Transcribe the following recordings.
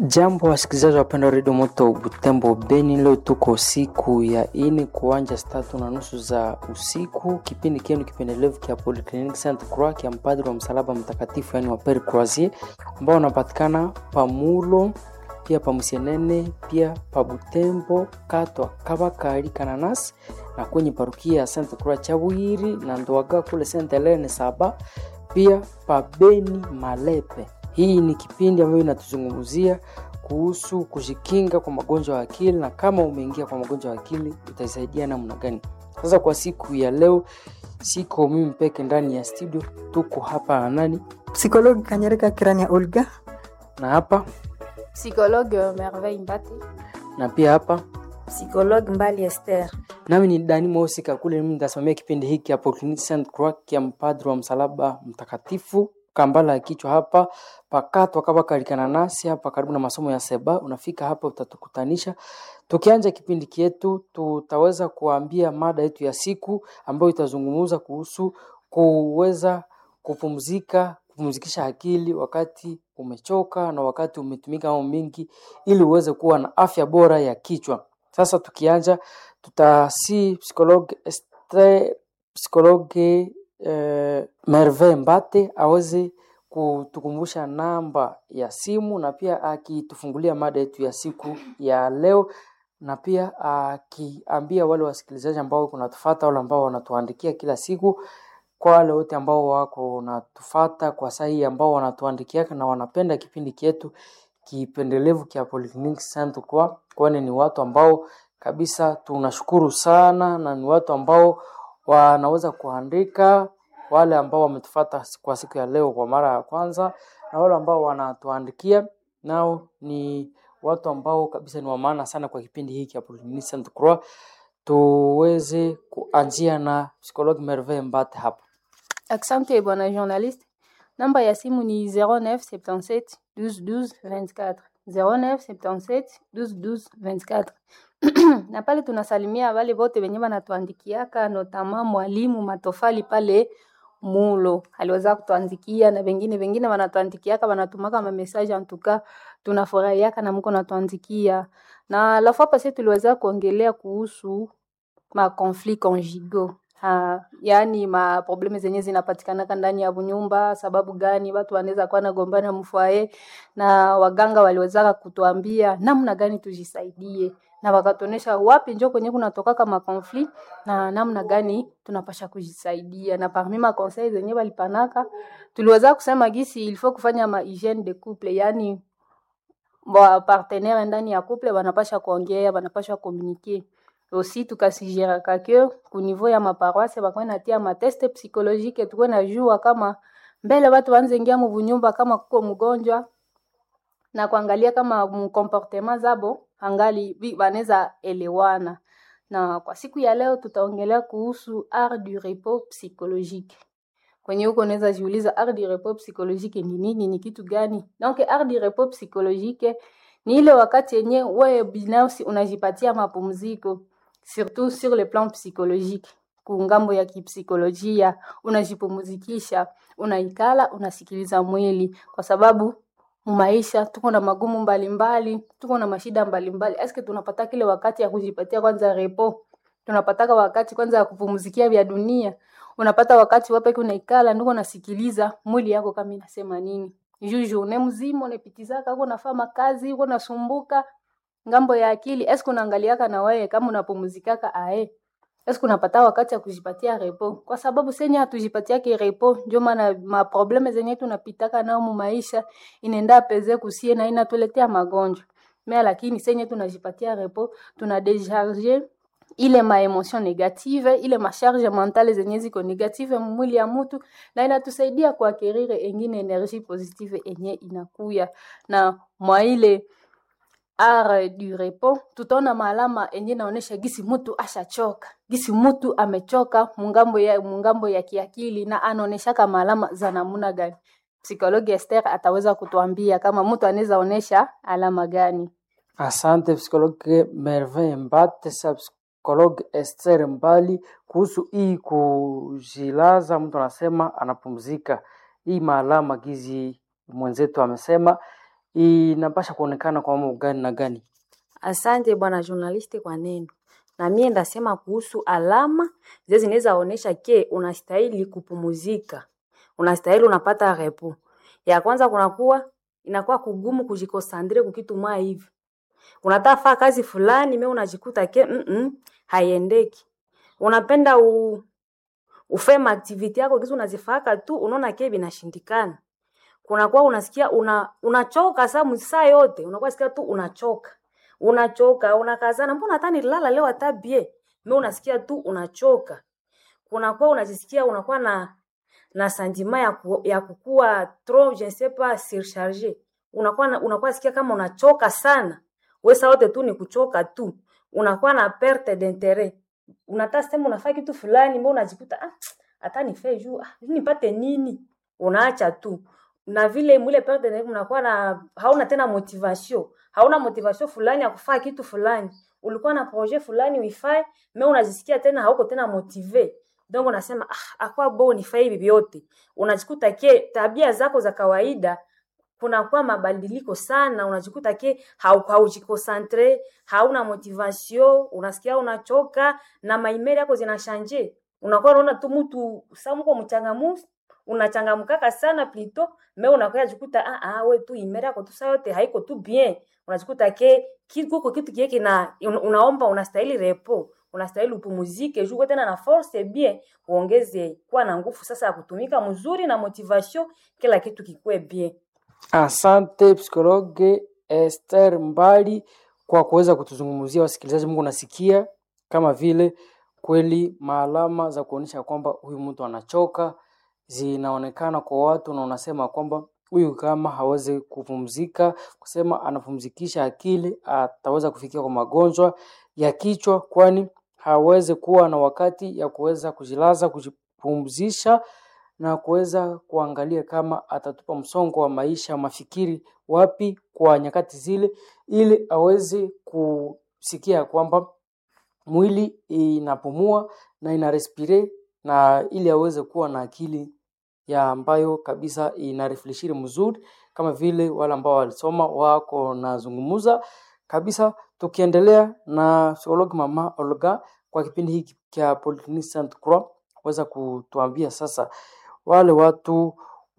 Jambo wasikilizaji wapenda redio moto Butembo Beni, leo tuko siku ya ini kuanja saa tatu na nusu za usiku. Kipindi kienu kipendelevu kia Polyclinic Saint Croix kia mpadri wa msalaba mtakatifu, yani wa Pere Croisier ambao wanapatikana pamulo pia pamusienene pia pa Butembo katwa kabakari kananas na kwenye parukia ya Saint Croix Chabwiri na Ndwaga kule Saint Helene saba pia pa Beni Malepe. Hii ni kipindi ambayo inatuzungumzia kuhusu kujikinga kwa magonjwa ya akili, na kama umeingia kwa magonjwa ya akili utaisaidia namna gani? Sasa kwa siku ya leo, siko mimi peke ndani ya studio, tuko hapa na nani Psikologi Kanyereka Kirania Olga. na hapa Psychologue Merveille Mbate. na pia hapa Psychologue Mbali Esther. nami ni Dani Mosika kule, mimi nitasimamia kipindi hiki hapo Clinic Saint Croix kia mpadri wa msalaba mtakatifu kambala ya kichwa hapa pakatwa kama kalikana nasi hapa karibu na masomo ya seba. Unafika hapa utatukutanisha. Tukianja kipindi kietu, tutaweza kuambia mada yetu ya siku ambayo itazungumza kuhusu kuweza kupumzika, kupumzikisha akili wakati umechoka na wakati umetumika mambo mingi, ili uweze kuwa na afya bora ya kichwa. Sasa tukianja, tutasi psikologe Esther, psikologe eh, Merve Mbate aweze kutukumbusha namba ya simu na pia akitufungulia mada yetu ya siku ya leo, na pia akiambia wale wasikilizaji ambao kunatufata wale ambao wanatuandikia kila siku, kwa wale wote ambao wako wanatufata kwa saa hii ambao wanatuandikia na wanapenda kipindi kietu kipendelevu kia Polyclinic Saint Croix, kwani ni watu ambao kabisa tunashukuru sana na ni watu ambao wanaweza kuandika wale ambao wametufata kwa siku ya leo kwa mara ya kwanza na wale ambao wanatuandikia nao ni watu ambao kabisa ni wa maana sana kwa kipindi hiki ya Polyclinic Saint Croix. Tuweze kuanzia na psikologi Merveille Mbate hapa. Asante bwana journaliste. Namba ya simu ni 0977 12 12 24 0977 12 12 24 na pale tunasalimia wale wote wenye wanatuandikiaka notama mwalimu matofali pale mulo aliweza kutuandikia na wengine wengine wanatuandikiaka wanatumaka ma message antuka tunafurahiaka na mko natuandikia na la fois passée tuliweza kuongelea kuhusu ma conflit conjugaux ha, yani ma probleme zenye zinapatikanaka ndani ya nyumba. Sababu gani watu wanaweza kuwa nagombana mfwae, na waganga waliwezaka kutuambia namna gani tujisaidie, na wakatuonesha wapi njo kwenye kunatokaka ma conflit na namna gani tunapasha kujisaidia. Na parmi ma conseil zenye walipanaka tuliweza kusema gisi il faut kufanya ma hygiene de couple, yani wa partenaire ndani ya couple wanapasha kuongea, wanapasha communiquer aussi tukasigeraka ke ku niveau ya maparoise bakwe natia mateste psychologique tukwe najua kama mbele watu wanze ingia muvunyumba kama kuko mgonjwa na kuangalia kama mkomportement zabo angali bi- banaweza elewana. Na kwa siku ya leo tutaongelea kuhusu art du repos psychologique. Kwenye huko unaweza jiuliza art du repos psychologique ni nini, ni kitu gani? Donc art du repos psychologique ni ile wakati yenye wewe binafsi unajipatia mapumziko surtout sur le plan psychologique kungambo ya kipsikolojia unajipumzikisha unaikala unasikiliza mwili kwa sababu maisha tuko na magumu mbalimbali tuko na mashida mbalimbali eske tunapata kile wakati ya kujipatia kwanza repo tunapataka wakati kwanza ya kupumzikia vya dunia unapata wakati wapeke unaikala ndiko unasikiliza mwili yako kama inasema nini juu journée mzima unapitizaka uko nafanya kazi uko nasumbuka ngambo ya akili eske unaangaliaka na wewe kama unapumzikaka ae eske unapata wakati ya kujipatia repo kwa sababu senye hatujipatiake repo ndio maana maprobleme zenye tunapitaka nao mu maisha inaenda peze kusie na inatuletea magonjwa mais lakini senye tunajipatia repo tuna décharger ile ma emotion negative ile masharge mentale zenye ziko negative mwili ya mtu na inatusaidia kuakirire engine energie positive enye inakuya na mwa ile art du repos tutaona maalama enye naonesha gisi mtu ashachoka gisi mtu amechoka mungambo ya, mungambo ya kiakili na anaoneshaka maalama za namuna gani psikologi Esther ataweza kutuambia kama mtu anaweza onesha alama gani Asante psikologe Merveille Mbate, sa psikologe Esther Mbali, kuhusu hii kujilaza, mtu anasema anapumzika. Hii maalama gizi mwenzetu amesema inapasha kuonekana kwa mambo gani na gani? Asante bwana journaliste kwa neno. Na mie ndasema kuhusu alama zile zinaweza onesha ke unastahili kupumuzika, unastahili unapata repo. Ya kwanza kunakuwa inakuwa kugumu kujikosandre kukitu mwa hivi, unataka faa kazi fulani, me unajikuta ke mm -mm, haiendeki. Unapenda u, ufe maaktivite yako kisu unazifaka tu, unaona ke binashindikana. Kunakuwa unasikia una unachoka saa msaa yote, unakuwa sikia tu unachoka unachoka unakazana, mbona hata nilala leo hata bie me, unasikia tu unachoka. Kunakuwa unajisikia unakuwa na na sentiment ya, ku, ya kukua trop je ne sais pas surcharge, unakuwa na, unakuwa sikia kama unachoka sana, wewe saa yote tu ni kuchoka tu, unakuwa na perte d'interet, unataka sema unafanya kitu fulani, mbona unajikuta ah, hata nife juu ah, nipate nini, unaacha tu na vile mule perte d'interet, unakuwa na hauna tena motivation hauna motivation fulani ya kufanya kitu fulani, ulikuwa na projet fulani uifae, me unajisikia tena hauko tena motive, donc unasema ah, akwa bo nifanye hivi vyote, unajikuta ke tabia zako za kawaida kunakuwa mabadiliko sana, unajikuta ke haujikonsantre, hauna motivation, unasikia unachoka na maimeri yako zinashanje, unakuwa unaona tu mtu samuko mchangamufu unachangamkaka sana plito me unakuya jikuta ah ah, we tu imeri yako tu saa yote haiko tu bien, unajikuta ke kiko kitu kile kina unaomba, unastahili repo, unastahili upumuzike juu tena na force bien, uongeze kuwa na nguvu sasa ya kutumika mzuri na motivation, kila kitu kikue bien. Asante psikologe Esther Mbali kwa kuweza kutuzungumzia wasikilizaji. Mungu nasikia kama vile kweli maalama za kuonyesha kwamba huyu mtu anachoka zinaonekana kwa watu, na unasema kwamba huyu kama hawezi kupumzika, kusema anapumzikisha akili, ataweza kufikia kwa magonjwa ya kichwa, kwani hawezi kuwa na wakati ya kuweza kujilaza, kujipumzisha na kuweza kuangalia kama atatupa msongo wa maisha mafikiri wapi kwa nyakati zile, ili aweze kusikia kwamba mwili inapumua na ina respire na ili aweze kuwa na akili ya ambayo kabisa ina refleshiri mzuri, kama vile wale ambao walisoma wako nazungumuza kabisa. Tukiendelea na psikologi mama Olga kwa kipindi hiki cha Polyclinique Sainte Croix, weza kutuambia sasa wale watu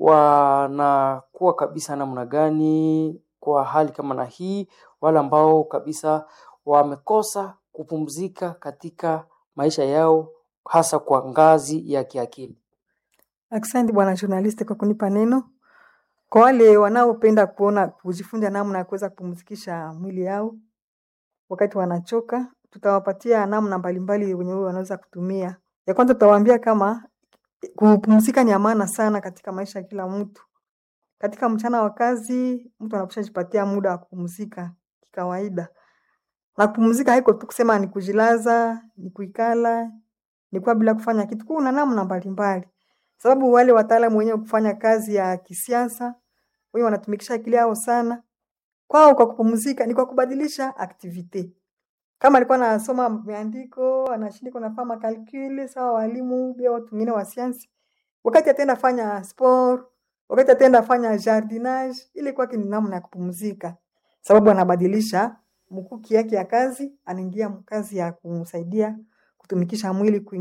wanakuwa kabisa namna gani kwa hali kama na hii, wale ambao kabisa wamekosa kupumzika katika maisha yao hasa kwa ngazi ya kiakili. Asante bwana journalist kwa kunipa neno. Kwa wale wanaopenda kuona kujifunza namna ya kuweza kupumzikisha mwili yao wakati wanachoka, tutawapatia namna mbalimbali wenye wanaweza kutumia. Ya kwanza tutawaambia kama kupumzika ni amana sana katika maisha ya kila mtu. Katika mchana wa kazi, mtu anapaswa jipatia muda wa kupumzika kikawaida. Na kupumzika haiko tu kusema ni kujilaza, ni kuikala, ni kuwa bila kufanya kitu. Kuna namna mbalimbali. Sababu wale wataalamu wenyewe kufanya kazi ya kisiasa, wenyewe wanatumikisha akili yao sana. Kwao kwa kupumzika ni kwa kubadilisha activite. Kama alikuwa anasoma miandiko, anashindika nafanya makalkuli, sawa walimu, pia watu wengine wa sayansi. Wakati ataenda fanya sport, wakati ataenda fanya jardinage, ile kwake ni namna ya kupumzika. Sababu anabadilisha mkuki yake ya kazi, anaingia kazi ya kumsaidia kutumikisha mwili